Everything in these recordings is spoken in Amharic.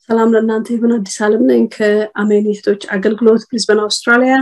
ሰላም ለእናንተ ይሁን አዲስ አለም ነኝ ከአሜን እህቶች አገልግሎት ብሪዝበን አውስትራሊያ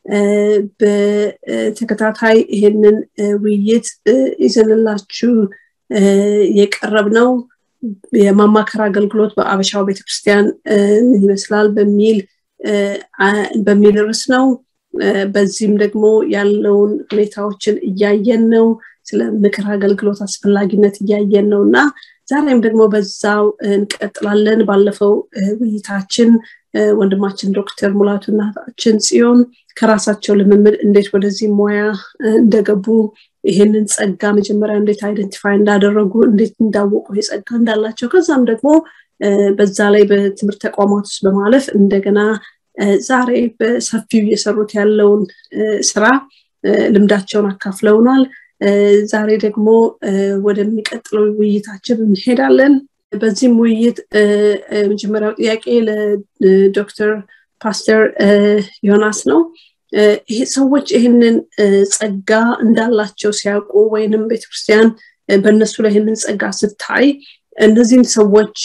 በተከታታይ ይሄንን ውይይት ይዘንላችሁ የቀረብ ነው የማማከር አገልግሎት በአበሻው ቤተክርስቲያን ምን ይመስላል በሚል በሚል ርዕስ ነው በዚህም ደግሞ ያለውን ሁኔታዎችን እያየን ነው ስለ ምክር አገልግሎት አስፈላጊነት እያየን ነው እና ዛሬም ደግሞ በዛው እንቀጥላለን ባለፈው ውይይታችን ወንድማችን ዶክተር ሙላቱ እናታችን ጽዮን ከራሳቸው ልምምድ እንዴት ወደዚህ ሙያ እንደገቡ ይህንን ጸጋ መጀመሪያ እንዴት አይደንቲፋይ እንዳደረጉ እንዴት እንዳወቁ የጸጋ እንዳላቸው ከዛም ደግሞ በዛ ላይ በትምህርት ተቋማት ውስጥ በማለፍ እንደገና ዛሬ በሰፊው እየሰሩት ያለውን ስራ ልምዳቸውን አካፍለውናል ዛሬ ደግሞ ወደሚቀጥለው ውይይታችን እንሄዳለን በዚህም ውይይት መጀመሪያው ጥያቄ ለዶክተር ፓስተር ዮናስ ነው ሰዎች ይህንን ጸጋ እንዳላቸው ሲያውቁ ወይንም ቤተክርስቲያን በእነሱ ላይ ይህንን ጸጋ ስታይ እነዚህን ሰዎች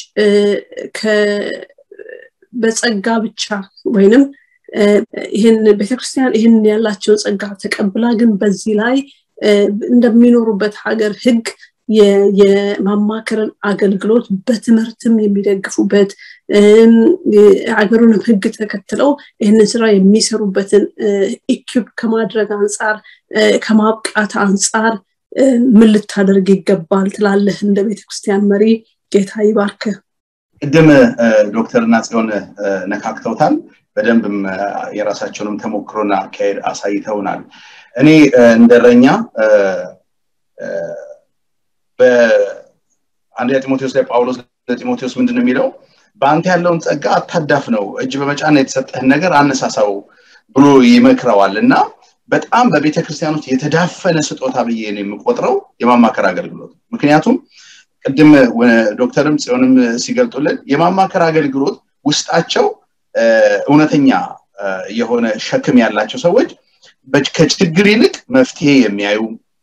በጸጋ ብቻ ወይንም ይህን ቤተክርስቲያን ይህንን ያላቸውን ጸጋ ተቀብላ ግን በዚህ ላይ እንደሚኖሩበት ሀገር ህግ የማማከርን አገልግሎት በትምህርትም የሚደግፉበት ሀገሩንም ህግ ተከትለው ይህንን ስራ የሚሰሩበትን ኢኪፕ ከማድረግ አንጻር ከማብቃት አንጻር ምን ልታደርግ ይገባል ትላለህ እንደ ቤተክርስቲያን መሪ ጌታ ይባርክ ቅድም ዶክተርና ጽዮን ነካክተውታል በደንብም የራሳቸውንም ተሞክሮና አካሄድ አሳይተውናል እኔ እንደረኛ በአንደኛ ጢሞቴዎስ ላይ ጳውሎስ ለጢሞቴዎስ ምንድን የሚለው በአንተ ያለውን ጸጋ አታዳፍ ነው እጅ በመጫና የተሰጠህን ነገር አነሳሳው ብሎ ይመክረዋል እና በጣም በቤተ ክርስቲያን ውስጥ የተዳፈነ ስጦታ ብዬ ነው የምቆጥረው የማማከር አገልግሎት ምክንያቱም ቅድም ዶክተርም ጽዮንም ሲገልጡልን የማማከር አገልግሎት ውስጣቸው እውነተኛ የሆነ ሸክም ያላቸው ሰዎች ከችግር ይልቅ መፍትሄ የሚያዩ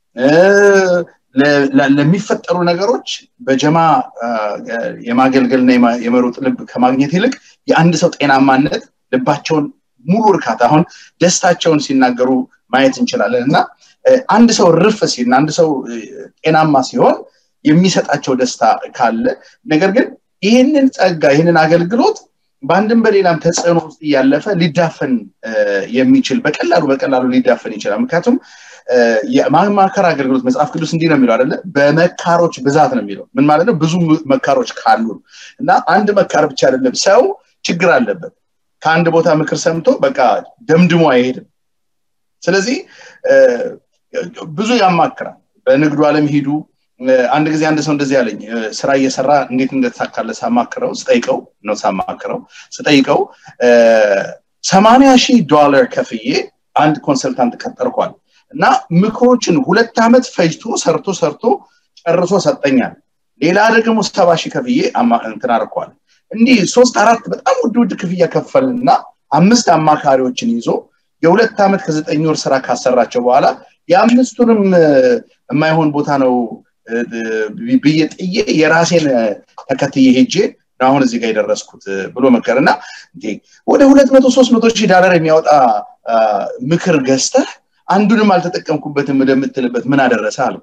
ለሚፈጠሩ ነገሮች በጀማ የማገልገልና የመሮጥ ልብ ከማግኘት ይልቅ የአንድ ሰው ጤናማነት ልባቸውን ሙሉ እርካታ አሁን ደስታቸውን ሲናገሩ ማየት እንችላለን እና አንድ ሰው ርፍ ሲል አንድ ሰው ጤናማ ሲሆን የሚሰጣቸው ደስታ ካለ ነገር ግን ይህንን ጸጋ ይህንን አገልግሎት በአንድም በሌላም ተጽዕኖ ውስጥ እያለፈ ሊዳፈን የሚችል በቀላሉ በቀላሉ ሊዳፈን ይችላል ምክንያቱም የማማከር አገልግሎት መጽሐፍ ቅዱስ እንዲህ ነው የሚለው አደለ በመካሮች ብዛት ነው የሚለው ምን ማለት ነው ብዙ መካሮች ካሉ እና አንድ መካር ብቻ አይደለም ሰው ችግር አለበት ከአንድ ቦታ ምክር ሰምቶ በቃ ደምድሞ አይሄድም ስለዚህ ብዙ ያማክራል በንግዱ አለም ሂዱ አንድ ጊዜ አንድ ሰው እንደዚህ ያለኝ ስራ እየሰራ እንዴት እንደተሳካለ ሳማክረው ስጠይቀው ነው ሳማክረው ስጠይቀው ሰማኒያ ሺህ ዶላር ከፍዬ አንድ ኮንሰልታንት ቀጠርኳል እና ምክሮችን ሁለት ዓመት ፈጅቶ ሰርቶ ሰርቶ ጨርሶ ሰጠኛል ሌላ ደግሞ ሰባ ሺህ ከፍዬ እንትን አርኳል እንዲህ ሶስት አራት በጣም ውድ ውድ ክፍያ ከፈልና አምስት አማካሪዎችን ይዞ የሁለት ዓመት ከዘጠኝ ወር ስራ ካሰራቸው በኋላ የአምስቱንም የማይሆን ቦታ ነው ብዬ ጥዬ የራሴን ተከትዬ ሄጄ አሁን እዚህ ጋር የደረስኩት ብሎ መከር እና ወደ ሁለት መቶ ሶስት መቶ ሺህ ዳላር የሚያወጣ ምክር ገዝተህ አንዱንም አልተጠቀምኩበትም ወደምትልበት ምን አደረሰ አልኩ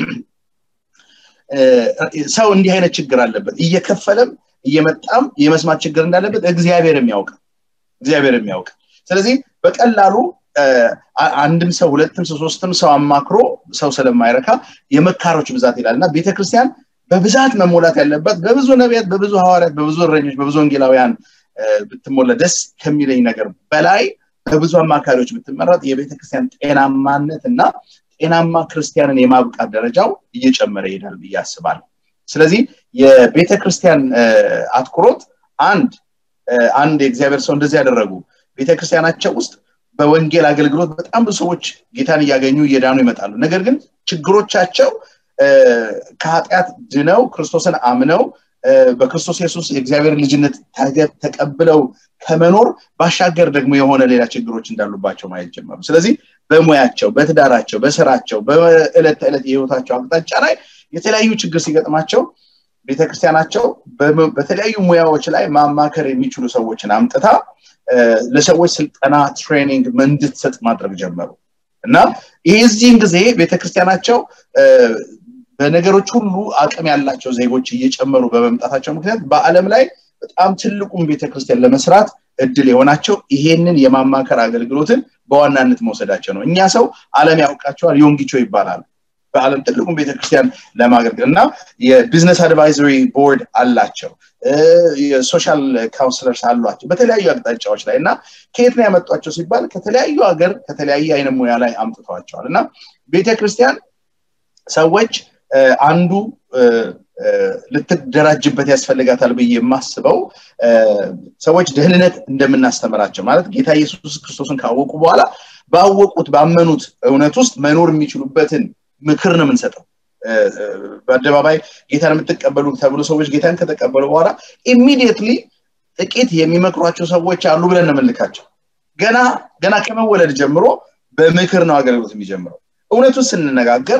ሰው እንዲህ አይነት ችግር አለበት እየከፈለም እየመጣም የመስማት ችግር እንዳለበት እግዚአብሔር የሚያውቅ እግዚአብሔር የሚያውቅ ስለዚህ በቀላሉ አንድም ሰው ሁለትም ሰው ሶስትም ሰው አማክሮ ሰው ስለማይረካ የመካሮች ብዛት ይላል እና ቤተክርስቲያን በብዛት መሞላት ያለበት በብዙ ነቢያት በብዙ ሐዋርያት በብዙ እረኞች በብዙ ወንጌላውያን ብትሞላ ደስ ከሚለኝ ነገር በላይ በብዙ አማካሪዎች ብትመረጥ የቤተክርስቲያን ጤናማነት እና ጤናማ ክርስቲያንን የማብቃት ደረጃው እየጨመረ ይሄዳል ብዬ አስባለሁ ስለዚህ የቤተ ክርስቲያን አትኩሮት አንድ አንድ የእግዚአብሔር ሰው እንደዚህ ያደረጉ ቤተክርስቲያናቸው ውስጥ በወንጌል አገልግሎት በጣም ብዙ ሰዎች ጌታን እያገኙ እየዳኑ ይመጣሉ ነገር ግን ችግሮቻቸው ከኃጢአት ድነው ክርስቶስን አምነው በክርስቶስ ኢየሱስ የእግዚአብሔር ልጅነት ተቀብለው ከመኖር ባሻገር ደግሞ የሆነ ሌላ ችግሮች እንዳሉባቸው ማየት ጀመሩ ስለዚህ በሙያቸው በትዳራቸው በስራቸው በዕለት ተዕለት የህይወታቸው አቅጣጫ ላይ የተለያዩ ችግር ሲገጥማቸው ቤተክርስቲያናቸው በተለያዩ ሙያዎች ላይ ማማከር የሚችሉ ሰዎችን አምጥታ ለሰዎች ስልጠና ትሬኒንግ እንድትሰጥ ማድረግ ጀመሩ እና የዚህን ጊዜ ቤተክርስቲያናቸው በነገሮች ሁሉ አቅም ያላቸው ዜጎች እየጨመሩ በመምጣታቸው ምክንያት በአለም ላይ በጣም ትልቁን ቤተክርስቲያን ለመስራት እድል የሆናቸው ይሄንን የማማከር አገልግሎትን በዋናነት መውሰዳቸው ነው እኛ ሰው አለም ያውቃቸዋል ዮንጊቾ ይባላል በአለም ትልቁን ቤተክርስቲያን ለማገልገል እና የቢዝነስ አድቫይዘሪ ቦርድ አላቸው የሶሻል ካውንስለርስ አሏቸው በተለያዩ አቅጣጫዎች ላይ እና ከየት ነው ያመጧቸው ሲባል ከተለያዩ ሀገር ከተለያየ አይነት ሙያ ላይ አምጥተዋቸዋል እና ቤተክርስቲያን ሰዎች አንዱ ልትደራጅበት ያስፈልጋታል ብዬ የማስበው ሰዎች ደህንነት እንደምናስተምራቸው ማለት ጌታ ኢየሱስ ክርስቶስን ካወቁ በኋላ ባወቁት ባመኑት እውነት ውስጥ መኖር የሚችሉበትን ምክር ነው የምንሰጠው በአደባባይ ጌታን የምትቀበሉ ተብሎ ሰዎች ጌታን ከተቀበሉ በኋላ ኢሚዲየትሊ ጥቂት የሚመክሯቸው ሰዎች አሉ ብለን ነው ገና ገና ከመወለድ ጀምሮ በምክር ነው አገልግሎት የሚጀምረው እውነቱን ስንነጋገር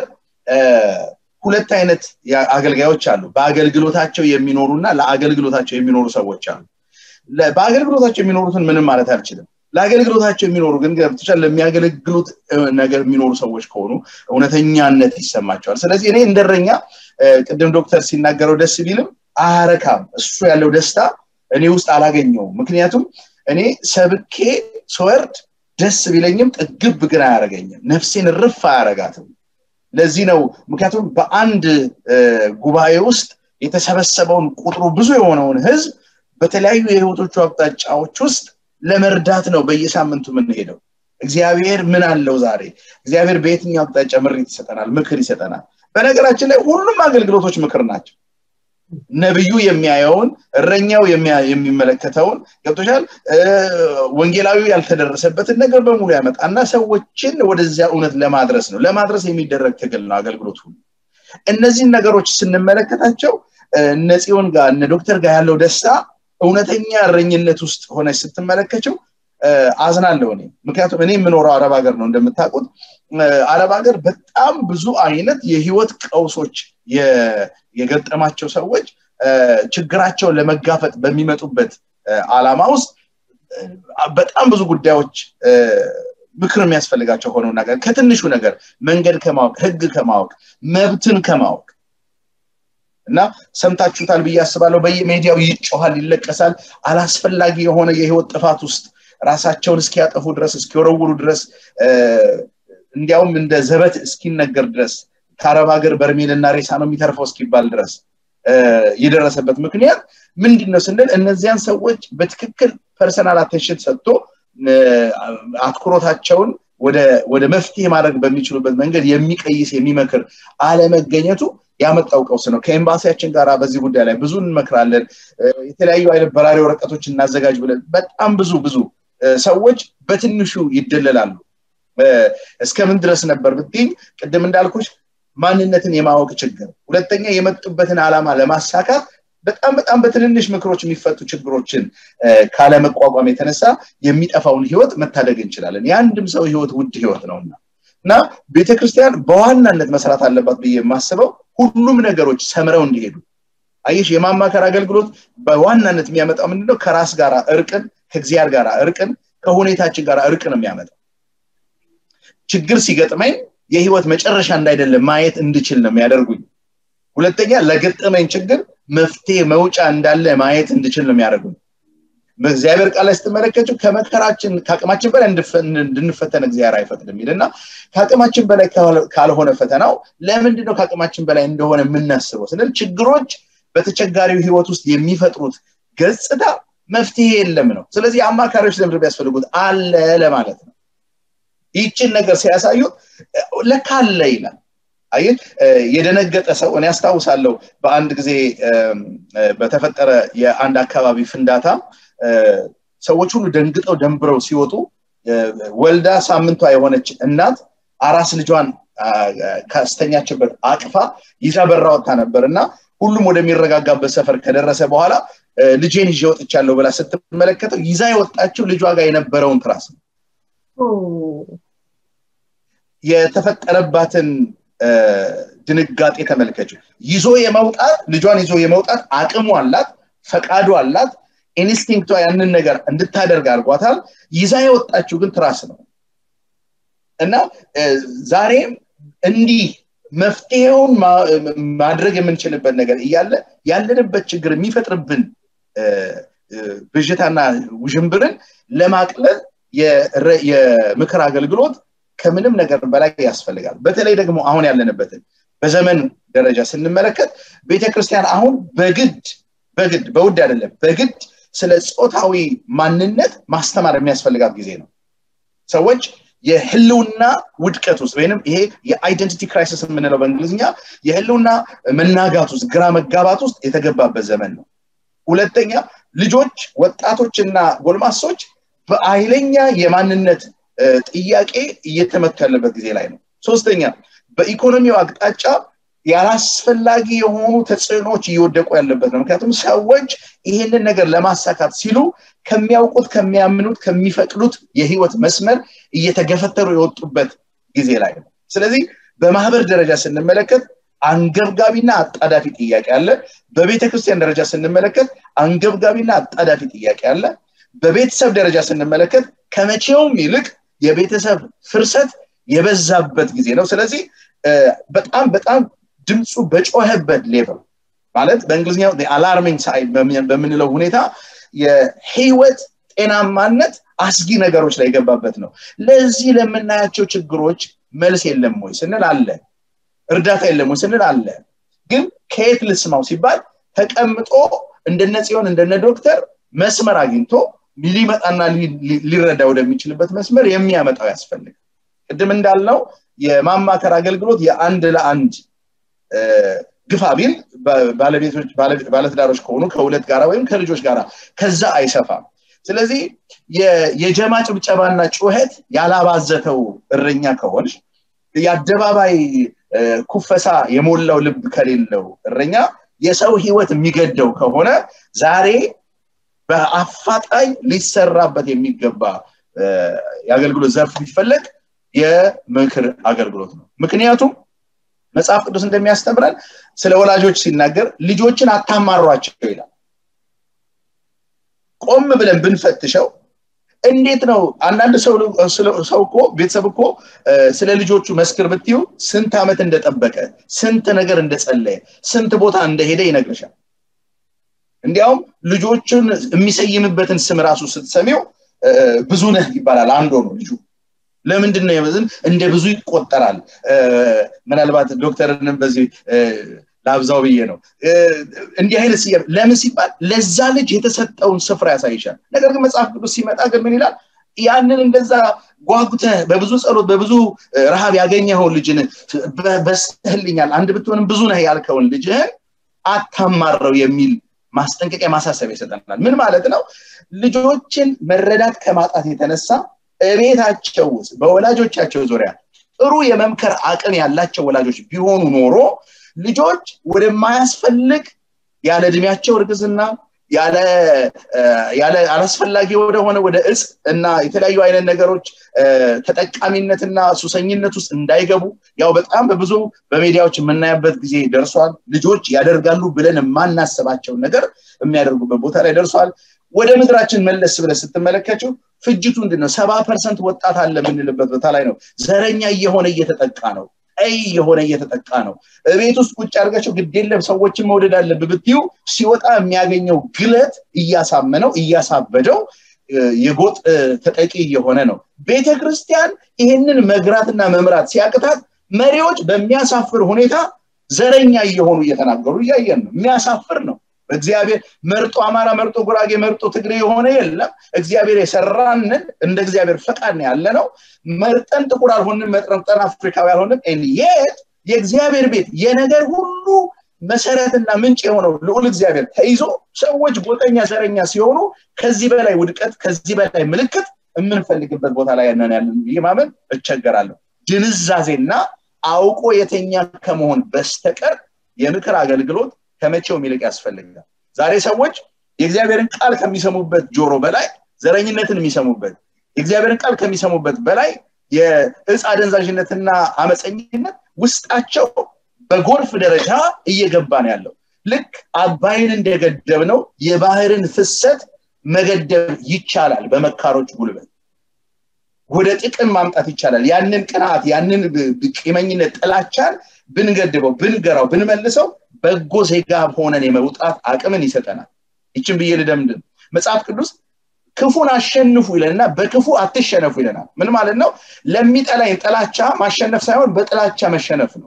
ሁለት አይነት አገልጋዮች አሉ በአገልግሎታቸው የሚኖሩና ለአገልግሎታቸው የሚኖሩ ሰዎች አሉ በአገልግሎታቸው የሚኖሩትን ምንም ማለት አልችልም ለአገልግሎታቸው የሚኖሩ ግን ገብቶቻል ለሚያገለግሉት ነገር የሚኖሩ ሰዎች ከሆኑ እውነተኛነት ይሰማቸዋል ስለዚህ እኔ እንደረኛ ቅድም ዶክተር ሲናገረው ደስ ቢልም አያረካም እሱ ያለው ደስታ እኔ ውስጥ አላገኘው ምክንያቱም እኔ ሰብኬ ስወርድ ደስ ቢለኝም ጥግብ ግን አያረገኝም ነፍሴን ርፍ አያረጋትም ለዚህ ነው ምክንያቱም በአንድ ጉባኤ ውስጥ የተሰበሰበውን ቁጥሩ ብዙ የሆነውን ህዝብ በተለያዩ የህይወቶቹ አቅጣጫዎች ውስጥ ለመርዳት ነው በየሳምንቱ የምንሄደው እግዚአብሔር ምን አለው ዛሬ እግዚአብሔር በየትኛው አቅጣጫ ምሪት ይሰጠናል ምክር ይሰጠናል በነገራችን ላይ ሁሉም አገልግሎቶች ምክር ናቸው ነብዩ የሚያየውን እረኛው የሚመለከተውን ገብቶሻል ወንጌላዊ ያልተደረሰበትን ነገር በሙሉ ያመጣና ሰዎችን ወደዚያ እውነት ለማድረስ ነው ለማድረስ የሚደረግ ትግል ነው አገልግሎት ሁሉ እነዚህን ነገሮች ስንመለከታቸው እነ ጽዮን ጋር እነ ዶክተር ጋር ያለው ደስታ እውነተኛ እረኝነት ውስጥ ሆነች ስትመለከችው አዝናለሁ እኔ ምክንያቱም እኔ የምኖረው አረብ ሀገር ነው እንደምታውቁት አረብ ሀገር በጣም ብዙ አይነት የህይወት ቀውሶች የገጠማቸው ሰዎች ችግራቸውን ለመጋፈጥ በሚመጡበት አላማ ውስጥ በጣም ብዙ ጉዳዮች ምክር የሚያስፈልጋቸው ሆነው ነገር ከትንሹ ነገር መንገድ ከማወቅ ህግ ከማወቅ መብትን ከማወቅ እና ሰምታችሁታል ብዬ አስባለሁ በየሜዲያው ይጮሃል ይለቀሳል አላስፈላጊ የሆነ የህይወት ጥፋት ውስጥ ራሳቸውን እስኪያጠፉ ድረስ እስኪወረውሩ ድረስ እንዲያውም እንደ ዘበት እስኪነገር ድረስ ከአረብ ሀገር በርሜልና ሬሳ ነው የሚተርፈው እስኪባል ድረስ የደረሰበት ምክንያት ምንድን ነው ስንል እነዚያን ሰዎች በትክክል ፐርሰናል አቴንሽን ሰጥቶ አትኩሮታቸውን ወደ መፍትሄ ማድረግ በሚችሉበት መንገድ የሚቀይስ የሚመክር አለመገኘቱ ያመጣው ቀውስ ነው ከኤምባሲያችን ጋር በዚህ ጉዳይ ላይ ብዙ እንመክራለን የተለያዩ አይነት በራሪ ወረቀቶች እናዘጋጅ ብለን በጣም ብዙ ብዙ ሰዎች በትንሹ ይደለላሉ እስከምን ድረስ ነበር ብትኝ ቅድም እንዳልኩሽ ማንነትን የማወቅ ችግር ሁለተኛ የመጡበትን ዓላማ ለማሳካት በጣም በጣም በትንንሽ ምክሮች የሚፈቱ ችግሮችን ካለመቋቋም የተነሳ የሚጠፋውን ህይወት መታደግ እንችላለን የአንድም ሰው ህይወት ውድ ህይወት ነውና እና ቤተክርስቲያን በዋናነት መስራት አለባት ብዬ የማስበው ሁሉም ነገሮች ሰምረው እንዲሄዱ አየሽ የማማከር አገልግሎት በዋናነት የሚያመጣው ምንድነው ከራስ ጋር እርቅን ከእግዚአብሔር ጋር እርቅን ከሁኔታችን ጋር እርቅን የሚያመጣው ችግር ሲገጥመኝ የህይወት መጨረሻ እንዳይደለም ማየት እንድችል ነው የሚያደርጉኝ ሁለተኛ ለገጠመኝ ችግር መፍትሄ መውጫ እንዳለ ማየት እንድችል ነው የሚያደርጉኝ በእግዚአብሔር ቃል ላይ ስትመለከችው ከመከራችን ከአቅማችን በላይ እንድንፈተን እግዚአብሔር አይፈቅድም ይልና ከአቅማችን በላይ ካልሆነ ፈተናው ለምንድን ነው ከአቅማችን በላይ እንደሆነ የምናስበው ስንል ችግሮች በተቸጋሪው ህይወት ውስጥ የሚፈጥሩት ገጽታ መፍትሄ የለም ነው ስለዚህ አማካሪዎች ለምድ ቢያስፈልጉት አለ ለማለት ነው ይችን ነገር ሲያሳዩት ለካ አለ ይላል አይ የደነገጠ ሰው እኔ ያስታውሳለሁ በአንድ ጊዜ በተፈጠረ የአንድ አካባቢ ፍንዳታ ሰዎች ሁሉ ደንግጠው ደንብረው ሲወጡ ወልዳ ሳምንቷ የሆነች እናት አራስ ልጇን ካስተኛችበት አቅፋ ይዛ በራ ወጥታ ነበር እና ሁሉም ወደሚረጋጋበት ሰፈር ከደረሰ በኋላ ልጄን ይዤ ወጥቻለሁ ብላ ስትመለከተው ይዛ የወጣችው ልጇ ጋር የነበረውን ትራስ ነው የተፈጠረባትን ድንጋጤ ተመልከች ይዞ የመውጣት ልጇን ይዞ የመውጣት አቅሙ አላት ፈቃዱ አላት ኢንስቲንክቷ ያንን ነገር እንድታደርግ አድርጓታል ይዛ የወጣችው ግን ትራስ ነው እና ዛሬም እንዲህ መፍትሄውን ማድረግ የምንችልበት ነገር እያለ ያለንበት ችግር የሚፈጥርብን ብዥታና ውዥንብርን ለማቅለል የምክር አገልግሎት ከምንም ነገር በላይ ያስፈልጋል በተለይ ደግሞ አሁን ያለንበትን በዘመን ደረጃ ስንመለከት ቤተክርስቲያን አሁን በግድ በግድ በውድ አይደለም በግድ ስለ ጾታዊ ማንነት ማስተማር የሚያስፈልጋት ጊዜ ነው ሰዎች የህልውና ውድቀት ውስጥ ወይም ይሄ የአይደንቲቲ ክራይሲስ የምንለው በእንግሊዝኛ የህልውና መናጋት ውስጥ ግራ መጋባት ውስጥ የተገባበት ዘመን ነው ሁለተኛ ልጆች ወጣቶችና ጎልማሶች በኃይለኛ የማንነት ጥያቄ እየተመቱ ያለበት ጊዜ ላይ ነው ሶስተኛ በኢኮኖሚው አቅጣጫ ያላስፈላጊ የሆኑ ተጽዕኖዎች እየወደቁ ያለበት ነው ምክንያቱም ሰዎች ይህንን ነገር ለማሳካት ሲሉ ከሚያውቁት ከሚያምኑት ከሚፈቅዱት የህይወት መስመር እየተገፈተሩ የወጡበት ጊዜ ላይ ነው ስለዚህ በማህበር ደረጃ ስንመለከት አንገብጋቢና አጣዳፊ ጥያቄ አለ በቤተ ክርስቲያን ደረጃ ስንመለከት አንገብጋቢና አጣዳፊ ጥያቄ አለ በቤተሰብ ደረጃ ስንመለከት ከመቼውም ይልቅ የቤተሰብ ፍርሰት የበዛበት ጊዜ ነው ስለዚህ በጣም በጣም ድምፁ በጮኸበት ሌቨል ማለት በእንግሊዝኛው አላርሚንግ ሳይድ በምንለው ሁኔታ የህይወት ጤናማነት አስጊ ነገሮች ላይ የገባበት ነው ለዚህ ለምናያቸው ችግሮች መልስ የለም ወይ ስንል አለ እርዳታ የለም ወይ ስንል አለ ግን ከየት ልስማው ሲባል ተቀምጦ እንደነ ጽዮን እንደነ ዶክተር መስመር አግኝቶ ሊመጣና ሊረዳ ወደሚችልበት መስመር የሚያመጣው ያስፈልግ ቅድም እንዳልነው የማማከር አገልግሎት የአንድ ለአንድ ግፋ ቢል ባለቤቶች ባለትዳሮች ከሆኑ ከሁለት ጋራ ወይም ከልጆች ጋራ ከዛ አይሰፋም ስለዚህ የጀማ ጭብጨባና ጩኸት ያላባዘተው እረኛ ከሆንሽ የአደባባይ ኩፈሳ የሞላው ልብ ከሌለው እረኛ የሰው ህይወት የሚገደው ከሆነ ዛሬ በአፋጣኝ ሊሰራበት የሚገባ የአገልግሎት ዘርፍ ቢፈለግ የምክር አገልግሎት ነው ምክንያቱም መጽሐፍ ቅዱስ እንደሚያስተምረን ስለ ወላጆች ሲናገር ልጆችን አታማሯቸው ይላል ቆም ብለን ብንፈትሸው እንዴት ነው አንዳንድ ሰው እኮ ቤተሰብ እኮ ስለ ልጆቹ መስክር ብትዩ ስንት ዓመት እንደጠበቀ ስንት ነገር እንደጸለየ ስንት ቦታ እንደሄደ ይነግርሻል እንዲያውም ልጆቹን የሚሰይምበትን ስም ራሱ ስትሰሚው ብዙ ነህ ይባላል አንድ ሆኖ ልጁ ለምንድን ነው የበዝን እንደ ብዙ ይቆጠራል ምናልባት ዶክተርንም በዚህ ላብዛው ብዬ ነው እንዲህ አይነት ስያ ለምን ሲባል ለዛ ልጅ የተሰጠውን ስፍራ ያሳይሻል ነገር ግን መጽሐፍ ቅዱስ ሲመጣ ግን ምን ይላል ያንን እንደዛ ጓጉተህ በብዙ ጸሎት በብዙ ረሃብ ያገኘኸውን ልጅን በስተህልኛል አንድ ብትሆንም ብዙ ነህ ያልከውን ልጅህን አታማረው የሚል ማስጠንቀቂያ ማሳሰቢያ ይሰጠናል ምን ማለት ነው ልጆችን መረዳት ከማጣት የተነሳ እቤታቸው ውስጥ በወላጆቻቸው ዙሪያ ጥሩ የመምከር አቅም ያላቸው ወላጆች ቢሆኑ ኖሮ ልጆች ወደማያስፈልግ ያለ እድሜያቸው እርግዝና ያለ አላስፈላጊ ወደሆነ ወደ እጽ እና የተለያዩ አይነት ነገሮች ተጠቃሚነትና ሱሰኝነት ውስጥ እንዳይገቡ ያው በጣም በብዙ በሜዲያዎች የምናያበት ጊዜ ደርሷል ልጆች ያደርጋሉ ብለን የማናስባቸውን ነገር የሚያደርጉበት ቦታ ላይ ደርሷል ወደ ምድራችን መለስ ብለ ስትመለከችው ፍጅቱ ምንድነው ሰባ ፐርሰንት ወጣት አለ የምንልበት ቦታ ላይ ነው ዘረኛ እየሆነ እየተጠቃ ነው ቀይ የሆነ እየተጠቃ ነው ቤት ውስጥ ቁጭ አድርጋቸው ግዴለም ሰዎችን መውደድ አለብ ብትዩ ሲወጣ የሚያገኘው ግለት እያሳመነው እያሳበደው የጎጥ ተጠቂ እየሆነ ነው ቤተ ክርስቲያን ይህንን መግራትና መምራት ሲያቅታት መሪዎች በሚያሳፍር ሁኔታ ዘረኛ እየሆኑ እየተናገሩ እያየን ነው የሚያሳፍር ነው እግዚአብሔር መርጦ አማራ መርጦ ጉራጌ መርጦ ትግሬ የሆነ የለም እግዚአብሔር የሰራንን እንደ እግዚአብሔር ፈቃድ ያለ ነው መርጠን ጥቁር አልሆንም መርጠን አፍሪካዊ አልሆንም የት የእግዚአብሔር ቤት የነገር ሁሉ መሰረትና ምንጭ የሆነው ልዑል እግዚአብሔር ተይዞ ሰዎች ጎጠኛ ዘረኛ ሲሆኑ ከዚህ በላይ ውድቀት ከዚህ በላይ ምልክት የምንፈልግበት ቦታ ላይ ያንን ያለን ብዬ ማመን እቸገራለሁ ድንዛዜና አውቆ የተኛ ከመሆን በስተቀር የምክር አገልግሎት ከመቼው ይልቅ ያስፈልጋል ዛሬ ሰዎች የእግዚአብሔርን ቃል ከሚሰሙበት ጆሮ በላይ ዘረኝነትን የሚሰሙበት የእግዚአብሔርን ቃል ከሚሰሙበት በላይ የእጽ አደንዛዥነትና አመፀኝነት ውስጣቸው በጎርፍ ደረጃ እየገባ ነው ያለው ልክ አባይን እንደገደብ ነው የባህርን ፍሰት መገደብ ይቻላል በመካሮች ጉልበት ወደ ጥቅም ማምጣት ይቻላል ያንን ቅንዓት ያንን ቂመኝነት ጥላቻን ብንገድበው ብንገራው ብንመልሰው በጎ ዜጋ ሆነን የመውጣት አቅምን ይሰጠናል ይችን ብዬ ልደምድም መጽሐፍ ቅዱስ ክፉን አሸንፉ ይለንና በክፉ አትሸነፉ ይለናል ምን ማለት ነው ለሚጠላኝ ጥላቻ ማሸነፍ ሳይሆን በጥላቻ መሸነፍ ነው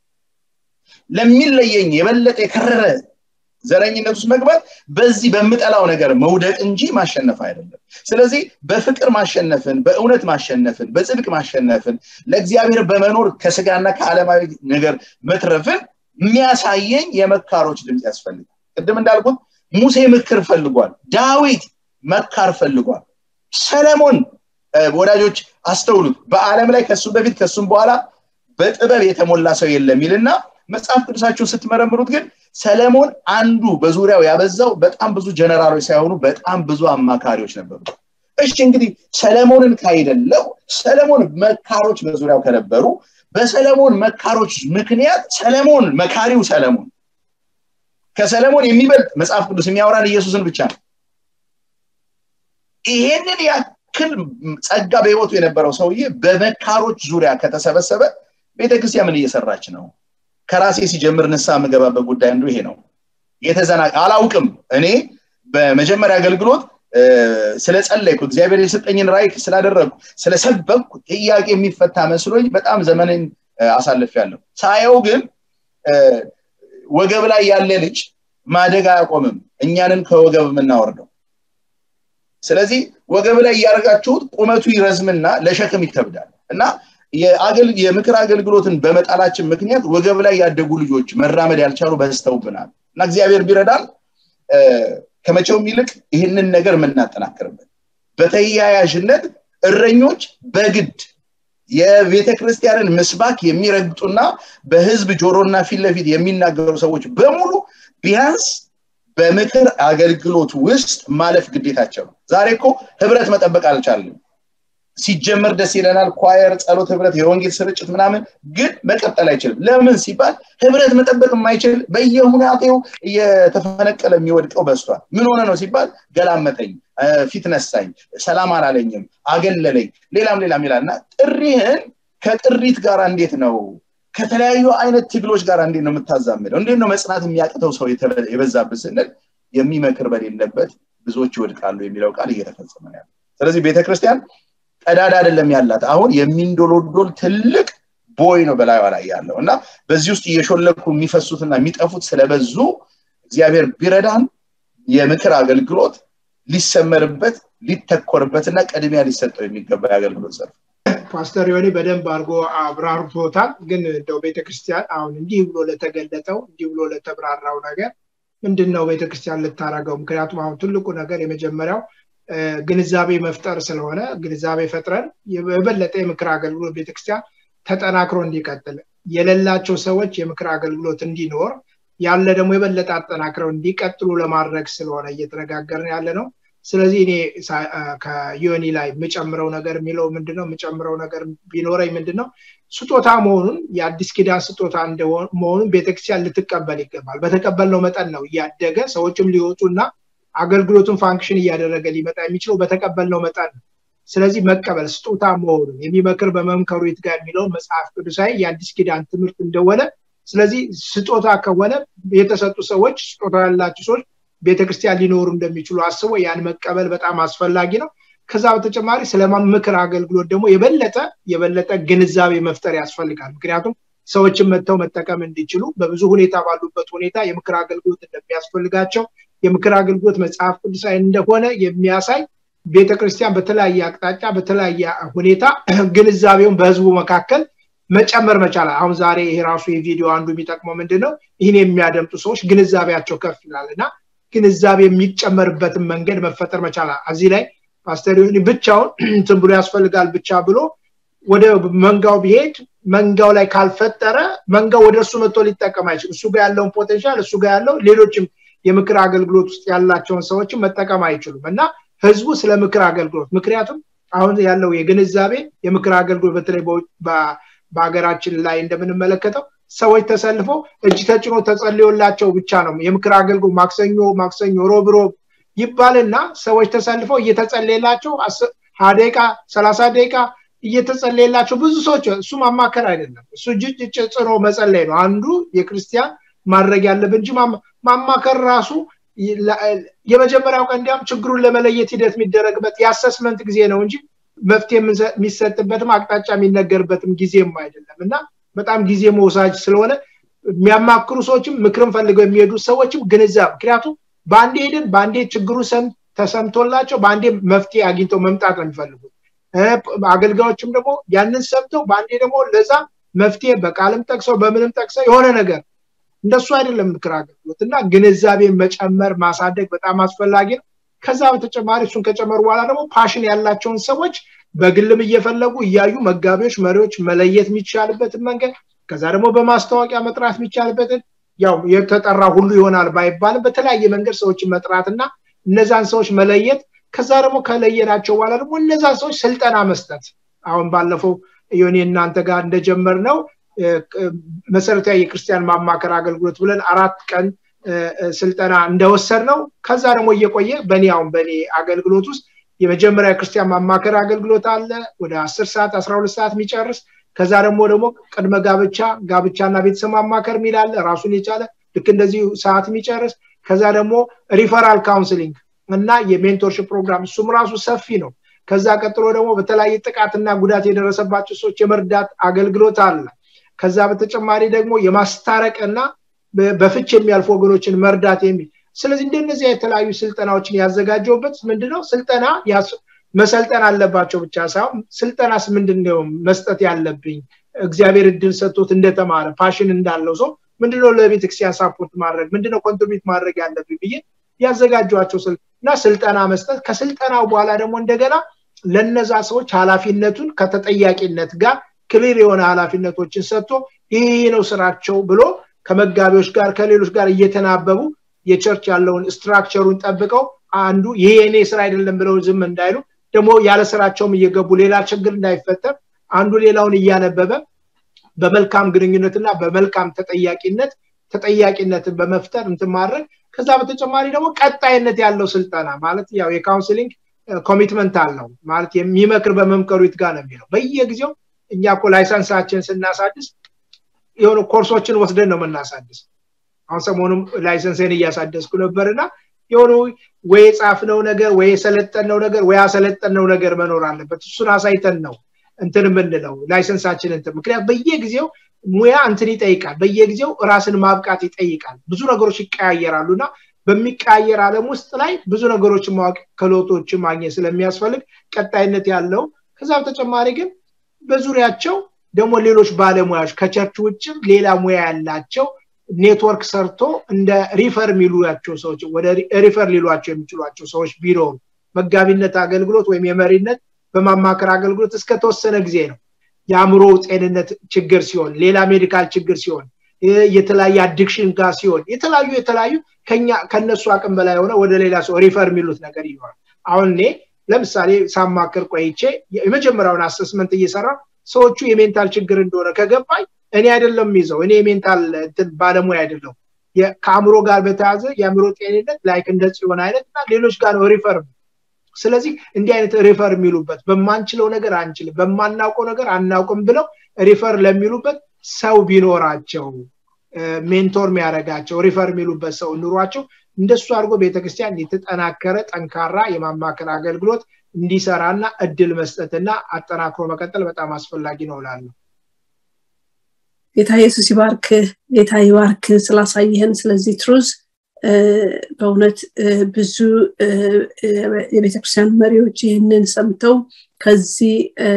ለሚለየኝ የበለጠ የከረረ ዘረኝነት ውስጥ መግባት በዚህ በምጠላው ነገር መውደቅ እንጂ ማሸነፍ አይደለም ስለዚህ በፍቅር ማሸነፍን በእውነት ማሸነፍን በጽድቅ ማሸነፍን ለእግዚአብሔር በመኖር ከስጋና ከዓለማዊ ነገር መትረፍን የሚያሳየኝ የመካሮች ድምፅ ያስፈልጋል ቅድም እንዳልኩት ሙሴ ምክር ፈልጓል ዳዊት መካር ፈልጓል ሰለሞን ወዳጆች አስተውሉት በአለም ላይ ከሱ በፊት ከሱም በኋላ በጥበብ የተሞላ ሰው የለም ይልና መጽሐፍ ቅዱሳችሁን ስትመረምሩት ግን ሰለሞን አንዱ በዙሪያው ያበዛው በጣም ብዙ ጀነራሎች ሳይሆኑ በጣም ብዙ አማካሪዎች ነበሩ እሺ እንግዲህ ሰለሞንን ካይደለው ሰለሞን መካሮች በዙሪያው ከነበሩ በሰለሞን መካሮች ምክንያት ሰለሞን መካሪው ሰለሞን ከሰለሞን የሚበልጥ መጽሐፍ ቅዱስ የሚያወራን ኢየሱስን ብቻ ነው ይሄንን ያክል ጸጋ በህይወቱ የነበረው ሰውዬ በመካሮች ዙሪያ ከተሰበሰበ ቤተክርስቲያን ምን እየሰራች ነው ከራሴ ሲጀምር ንሳ የምገባበት ጉዳይ አንዱ ይሄ ነው የተዘና አላውቅም እኔ በመጀመሪያ አገልግሎት ስለጸለይኩ እግዚአብሔር የሰጠኝን ራይ ስላደረግኩ ስለሰበኩ ጥያቄ የሚፈታ መስሎኝ በጣም ዘመንን አሳልፍ ያለሁ ሳየው ግን ወገብ ላይ ያለ ልጅ ማደግ አያቆምም እኛንን ከወገብ የምናወርደው ስለዚህ ወገብ ላይ እያደረጋችሁት ቁመቱ ይረዝምና ለሸክም ይከብዳል እና የምክር አገልግሎትን በመጣላችን ምክንያት ወገብ ላይ ያደጉ ልጆች መራመድ ያልቻሉ በስተውብናል እና እግዚአብሔር ቢረዳል ከመቼውም ይልቅ ይህንን ነገር የምናጠናክርበት በተያያዥነት እረኞች በግድ የቤተ ክርስቲያንን ምስባክ የሚረግጡና በህዝብ ጆሮና ፊት ለፊት የሚናገሩ ሰዎች በሙሉ ቢያንስ በምክር አገልግሎት ውስጥ ማለፍ ግዴታቸው ነው ዛሬ እኮ ህብረት መጠበቅ አልቻለም ሲጀመር ደስ ይለናል ኳየር ጸሎት ህብረት የወንጌል ስርጭት ምናምን ግን መቀጠል አይችልም ለምን ሲባል ህብረት መጠበቅ የማይችል በየሁናቴው እየተፈነቀለ የሚወድቀው በስቷል ምን ሆነ ነው ሲባል ገላመጠኝ ፊት ነሳኝ ሰላም አላለኝም አገለለኝ ሌላም ሌላም ይላል እና ጥሪህን ከጥሪት ጋር እንዴት ነው ከተለያዩ አይነት ትግሎች ጋር እንዴት ነው የምታዛምደው እንዴት ነው መጽናት የሚያቅተው ሰው የበዛብን ስንል የሚመክር በሌለበት ብዙዎች ይወድቃሉ የሚለው ቃል እየተፈጸመ ነው ስለዚህ ቤተክርስቲያን ቀዳዳ አይደለም ያላት አሁን የሚንዶሎዶል ትልቅ ቦይ ነው በላዩ ላይ ያለው እና በዚህ ውስጥ እየሾለኩ የሚፈሱትና የሚጠፉት ስለበዙ እግዚአብሔር ቢረዳን የምክር አገልግሎት ሊሰመርበት ሊተኮርበትና ቅድሚያ ሊሰጠው የሚገባ የአገልግሎት ዘርፍ ፓስተር ዮኒ በደንብ አድርጎ አብራርቶታል ግን እንደው ቤተክርስቲያን አሁን እንዲህ ብሎ ለተገለጠው እንዲህ ብሎ ለተብራራው ነገር ምንድን ነው ቤተክርስቲያን ልታረገው ምክንያቱም አሁን ትልቁ ነገር የመጀመሪያው ግንዛቤ መፍጠር ስለሆነ ግንዛቤ ፈጥረን የበለጠ የምክር አገልግሎት ቤተክርስቲያን ተጠናክሮ እንዲቀጥል የሌላቸው ሰዎች የምክር አገልግሎት እንዲኖር ያለ ደግሞ የበለጠ አጠናክረው እንዲቀጥሉ ለማድረግ ስለሆነ እየተነጋገርን ያለ ነው ስለዚህ እኔ ከዮኒ ላይ የምጨምረው ነገር የሚለው ምንድነው የምጨምረው ነገር ቢኖረኝ ምንድነው ስጦታ መሆኑን የአዲስ ኪዳን ስጦታ መሆኑን ቤተክርስቲያን ልትቀበል ይገባል በተቀበልነው መጠን ነው እያደገ ሰዎችም ሊወጡና አገልግሎቱን ፋንክሽን እያደረገ ሊመጣ የሚችለው በተቀበልነው መጠን ነው ስለዚህ መቀበል ስጦታ መሆኑን የሚመክር በመምከሩ ይትጋ የሚለው መጽሐፍ ቅዱሳዊ የአዲስ ኪዳን ትምህርት እንደሆነ ስለዚህ ስጦታ ከሆነ የተሰጡ ሰዎች ስጦታ ያላቸው ሰዎች ቤተክርስቲያን ሊኖሩ እንደሚችሉ አስቦ ያን መቀበል በጣም አስፈላጊ ነው ከዛ በተጨማሪ ስለ ምክር አገልግሎት ደግሞ የበለጠ የበለጠ ግንዛቤ መፍጠር ያስፈልጋል ምክንያቱም ሰዎችን መጥተው መጠቀም እንዲችሉ በብዙ ሁኔታ ባሉበት ሁኔታ የምክር አገልግሎት እንደሚያስፈልጋቸው የምክር አገልግሎት መጽሐፍ ቅዱሳዊ እንደሆነ የሚያሳይ ቤተክርስቲያን በተለያየ አቅጣጫ በተለያየ ሁኔታ ግንዛቤውን በህዝቡ መካከል መጨመር መቻል አሁን ዛሬ ይሄ ራሱ የቪዲዮ አንዱ የሚጠቅመው ምንድን ነው ይህን የሚያደምጡ ሰዎች ግንዛቤያቸው ከፍ ይላል እና ግንዛቤ የሚጨመርበትን መንገድ መፈጠር መቻል እዚህ ላይ ፓስተር ብቻውን እንትን ብሎ ያስፈልጋል ብቻ ብሎ ወደ መንጋው ቢሄድ መንጋው ላይ ካልፈጠረ መንጋው ወደ እሱ መጥቶ ሊጠቀም አይችል እሱ ጋር ያለውን ፖቴንሻል እሱ ጋር ያለው ሌሎችም የምክር አገልግሎት ውስጥ ያላቸውን ሰዎችን መጠቀም አይችሉም እና ህዝቡ ስለ ምክር አገልግሎት ምክንያቱም አሁን ያለው የግንዛቤ የምክር አገልግሎት በተለይ በሀገራችን ላይ እንደምንመለከተው ሰዎች ተሰልፈው እጅ ተጭኖ ተጸልዮላቸው ብቻ ነው የምክር አገልግሎት ማክሰኞ ማክሰኞ ሮብ ሮብ ይባልና ሰዎች ተሰልፈው እየተጸለየላቸው ሀያ ደቂቃ ሰላሳ ደቂቃ እየተጸለየላቸው ብዙ ሰዎች እሱ ማማከር አይደለም እሱ እጅ ጽኖ መጸለይ ነው አንዱ የክርስቲያን ማድረግ ያለብን እንጂ ማማከር ራሱ የመጀመሪያው ቀን እንዲያም ችግሩን ለመለየት ሂደት የሚደረግበት የአሰስመንት ጊዜ ነው እንጂ መፍትሄ የሚሰጥበትም አቅጣጫ የሚነገርበትም ጊዜም አይደለም እና በጣም ጊዜ መውሳጅ ስለሆነ የሚያማክሩ ሰዎችም ምክርን ፈልገው የሚሄዱ ሰዎችም ግንዛብ ምክንያቱም በአንዴ ሄድን በአንዴ ችግሩ ተሰምቶላቸው በአንዴ መፍትሄ አግኝተው መምጣት ነው የሚፈልጉት አገልጋዮችም ደግሞ ያንን ሰምተው በአንዴ ደግሞ ለዛ መፍትሄ በቃልም ጠቅሰው በምንም ጠቅሰው የሆነ ነገር እንደሱ አይደለም ምክር አገልግሎት እና ግንዛቤን መጨመር ማሳደግ በጣም አስፈላጊ ነው ከዛ በተጨማሪ እሱን ከጨመሩ በኋላ ደግሞ ፓሽን ያላቸውን ሰዎች በግልም እየፈለጉ እያዩ መጋቢዎች መሪዎች መለየት የሚቻልበትን መንገድ ከዛ ደግሞ በማስታወቂያ መጥራት የሚቻልበትን ያው የተጠራ ሁሉ ይሆናል ባይባልም በተለያየ መንገድ ሰዎችን መጥራትና እነዛን ሰዎች መለየት ከዛ ደግሞ ከለየናቸው በኋላ ደግሞ እነዛን ሰዎች ስልጠና መስጠት አሁን ባለፈው ዮኔ እናንተ ጋር እንደጀመር ነው መሰረታዊ የክርስቲያን ማማከር አገልግሎት ብለን አራት ቀን ስልጠና እንደወሰድ ነው ከዛ ደግሞ እየቆየ በእኔ አሁን በእኔ አገልግሎት ውስጥ የመጀመሪያ ክርስቲያን ማማከር አገልግሎት አለ ወደ አስር ሰዓት አስራ ሁለት ሰዓት የሚጨርስ ከዛ ደግሞ ደግሞ ቅድመ ጋብቻ ጋብቻና ቤተሰብ ማማከር የሚላለ ራሱን የቻለ ልክ እንደዚህ ሰዓት የሚጨርስ ከዛ ደግሞ ሪፈራል ካውንስሊንግ እና የሜንቶርሽፕ ፕሮግራም እሱም ራሱ ሰፊ ነው ከዛ ቀጥሎ ደግሞ በተለያየ ጥቃትና ጉዳት የደረሰባቸው ሰዎች የመርዳት አገልግሎት አለ ከዛ በተጨማሪ ደግሞ የማስታረቅና በፍች የሚያልፉ ወገኖችን መርዳት የሚል ስለዚህ እንደነዚህ የተለያዩ ስልጠናዎችን ያዘጋጀውበት ምንድነው ስልጠና መሰልጠን አለባቸው ብቻ ሳይሆን ስልጠናስ ምንድነው መስጠት ያለብኝ እግዚአብሔር እድል ሰጥቶት እንደተማረ ፓሽን እንዳለው ሰው ምንድነው ለቤተክርስቲያን ሳፖርት ማድረግ ምንድነው ኮንትሪቢዩት ማድረግ ያለብኝ ብዬ ያዘጋጇቸው እና ስልጠና መስጠት ከስልጠናው በኋላ ደግሞ እንደገና ለነዛ ሰዎች ኃላፊነቱን ከተጠያቂነት ጋር ክሊር የሆነ ኃላፊነቶችን ሰጥቶ ይህ ነው ስራቸው ብሎ ከመጋቢዎች ጋር ከሌሎች ጋር እየተናበቡ የቸርች ያለውን ስትራክቸሩን ጠብቀው አንዱ ይሄ የኔ ስራ አይደለም ብለው ዝም እንዳይሉ ደግሞ ያለ ስራቸውም እየገቡ ሌላ ችግር እንዳይፈጠር አንዱ ሌላውን እያነበበ በመልካም ግንኙነትና በመልካም ተጠያቂነት ተጠያቂነትን በመፍጠር እንትን ማድረግ ከዛ በተጨማሪ ደግሞ ቀጣይነት ያለው ስልጠና ማለት ያው የካውንስሊንግ ኮሚትመንት አለው ማለት የሚመክር በመምከሩ ይትጋ ነው የሚለው በየጊዜው እኛ እኮ ላይሰንሳችን ስናሳድስ የሆኑ ኮርሶችን ወስደን ነው የምናሳድስ አሁን ሰሞኑም ላይሰንስን እያሳደስኩ ነበር እና የሆኑ ወይ የጻፍነው ነገር ወይ የሰለጠነው ነገር ወይ ያሰለጠነው ነገር መኖር አለበት እሱን አሳይተን ነው እንትን የምንለው ላይሰንሳችን እንትን ምክንያት በየጊዜው ሙያ እንትን ይጠይቃል በየጊዜው ራስን ማብቃት ይጠይቃል ብዙ ነገሮች ይቀያየራሉ እና በሚቀያየር አለም ውስጥ ላይ ብዙ ነገሮችን ማወቅ ክህሎቶችን ማግኘት ስለሚያስፈልግ ቀጣይነት ያለው ከዛ በተጨማሪ ግን በዙሪያቸው ደግሞ ሌሎች ባለሙያዎች ከቸርች ውጭም ሌላ ሙያ ያላቸው ኔትወርክ ሰርቶ እንደ ሪፈር የሚሉቸው ሰዎች ወደ ሪፈር ሊሏቸው የሚችሏቸው ሰዎች ቢኖሩ መጋቢነት አገልግሎት ወይም የመሪነት በማማከር አገልግሎት እስከተወሰነ ጊዜ ነው የአእምሮ ጤንነት ችግር ሲሆን ሌላ ሜዲካል ችግር ሲሆን የተለያየ አዲክሽን ጋር ሲሆን የተለያዩ የተለያዩ ከነሱ አቅም በላይ የሆነ ወደ ሌላ ሰው ሪፈር የሚሉት ነገር ይኖራል አሁን እኔ ለምሳሌ ሳማክር ቆይቼ የመጀመሪያውን አሰስመንት እየሰራ ሰዎቹ የሜንታል ችግር እንደሆነ ከገባኝ እኔ አይደለም ይዘው እኔ የሜንታል ባለሙያ አይደለም ከአእምሮ ጋር በተያዘ የአእምሮ ጤንነት ላይክ እንደ ጽዮን አይነት እና ሌሎች ጋር ነው ሪፈር ስለዚህ እንዲህ አይነት ሪፈር የሚሉበት በማንችለው ነገር አንችልም በማናውቀው ነገር አናውቅም ብለው ሪፈር ለሚሉበት ሰው ቢኖራቸው ሜንቶር የሚያደረጋቸው ሪፈር የሚሉበት ሰው ኑሯቸው እንደሱ አድርጎ ቤተክርስቲያን የተጠናከረ ጠንካራ የማማከር አገልግሎት እንዲሰራና እድል መስጠትና አጠናክሮ መቀጠል በጣም አስፈላጊ ነው ላለው ጌታ ኢየሱስ ይባርክ ጌታ ይባርክ ስላሳየህን ስለዚህ ትሩዝ በእውነት ብዙ የቤተክርስቲያን መሪዎች ይህንን ሰምተው ከዚህ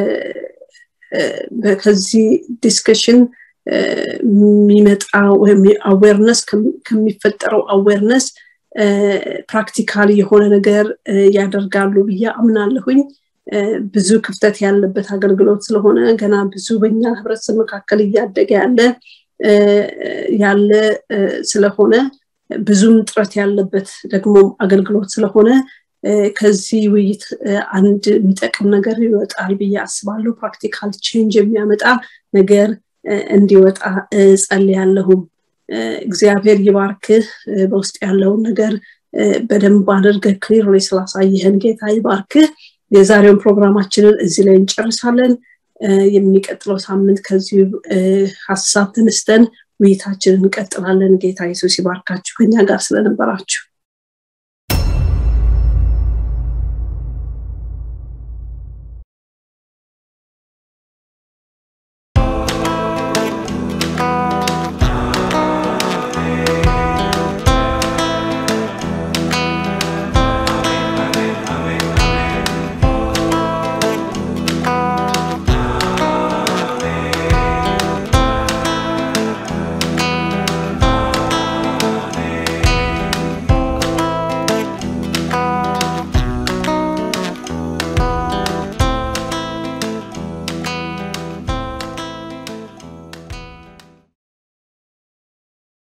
ከዚህ ዲስከሽን የሚመጣ ወይም አዌርነስ ከሚፈጠረው አዌርነስ ፕራክቲካል የሆነ ነገር ያደርጋሉ ብዬ አምናለሁኝ ብዙ ክፍተት ያለበት አገልግሎት ስለሆነ ገና ብዙ በኛ ህብረተሰብ መካከል እያደገ ያለ ያለ ስለሆነ ብዙም ጥረት ያለበት ደግሞ አገልግሎት ስለሆነ ከዚህ ውይይት አንድ የሚጠቅም ነገር ይወጣል ብዬ አስባለሁ ፕራክቲካል ቼንጅ የሚያመጣ ነገር እንዲወጣ ጸልያለሁም እግዚአብሔር ይባርክህ በውስጥ ያለውን ነገር በደንብ አድርገህ ክሊር ስላሳየህን ጌታ ይባርክህ የዛሬውን ፕሮግራማችንን እዚህ ላይ እንጨርሳለን የሚቀጥለው ሳምንት ከዚሁ ሀሳብ ተነስተን ውይይታችንን እንቀጥላለን ጌታ ኢየሱስ ይባርካችሁ ከኛ ጋር ስለነበራችሁ